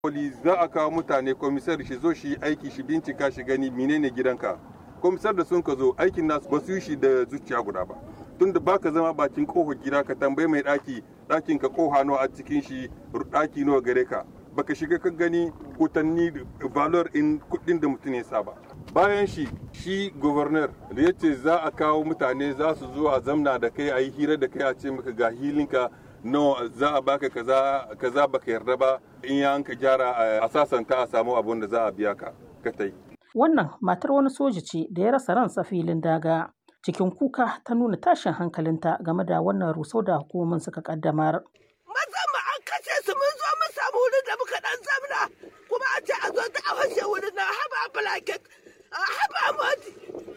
Poli za a kawo mutane komisar shi zo shi aiki shi bincika shi gani menene gidanka. Komisar da sun ka zo aikin nasu ba su yi shi da zuciya guda ba. Tunda baka zama bakin kofar gida ka tambayi mai daki dakin ka koha nawa a cikin shi daki nawa gare ka. Baka shiga ka gani kutanni valor in kudin da mutum ya saba. Bayan shi shi governor da ya ce za a kawo mutane za su zo a zamna da kai a yi hira da kai a ce maka ga hilinka no za a baka kaza kaza baka yarda ba in ya ka gyara a sasanta a samu abun da za a biya ka ka tai Wannan matar wani soja ce da ya rasa ransa filin daga. Cikin kuka ta nuna tashin hankalinta game da wannan rusau da hukumomin suka kaddamar. Mazan mu an kashe su mun zo mun samu wurin da muka dan zamna kuma a ce a zo ta a fashe wurin na haba blanket haba moti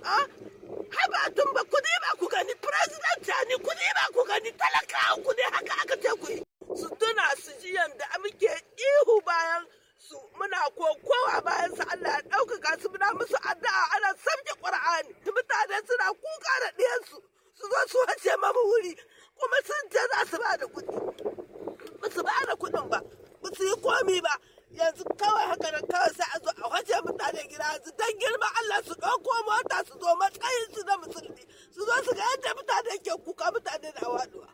haba tumba ku ne ba ku gani president ni ku ne ba ku gani talakawa ku ne haka aka ce ku yi. Su tuna su ji yanda muke ihu bayan su muna kokowa bayan su Allah ya ɗaukaka su muna musu addu'a ana sabke Qur'ani mutane suna kuka da ɗiyansu su zo su wace mamu wuri kuma sun ce za su ba da kuɗi ba su ba da kuɗin ba ba su yi komi ba yanzu kawai haka nan kawai sai a zo a wace mutane gida yanzu dan girma Allah su ɗauko mota su zo matsayin su na musulmi su zo su ga yadda mutane ke kuka mutane na waduwa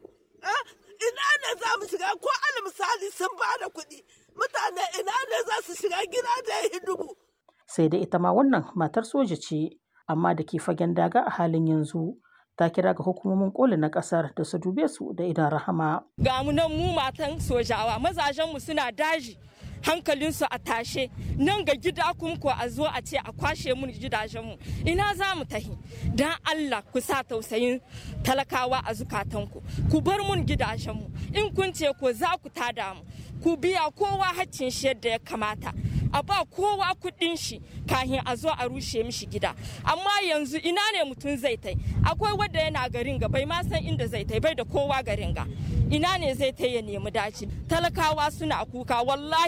ina ne za mu shiga ko al misali sun ba da kuɗi mutane ina ne za su shiga gida da ya dubu. Sai dai ita ma wannan matar soja ce, amma da ke fagen daga a halin yanzu. Ta kira ga hukumomin koli na kasar da su dube su da idan rahama. Ga mu nan mu matan sojawa mazajenmu suna daji. hankalinsu a tashe nan ga gida kun ko a zo a ce a kwashe mun gidajenmu ina za mu tahi don allah ku sa tausayin talakawa a zukatanku ku bar mun gidajenmu in kun ce ko za ku tada mu ku biya kowa haccin shi yadda ya kamata a ba kowa kuɗin shi kahin a zo a rushe mishi gida amma yanzu ina ne mutum zai tai akwai wadda yana garin ga bai ma san inda zai tai bai da kowa garin ga ina ne zai tai ya nemi daci talakawa suna kuka wallahi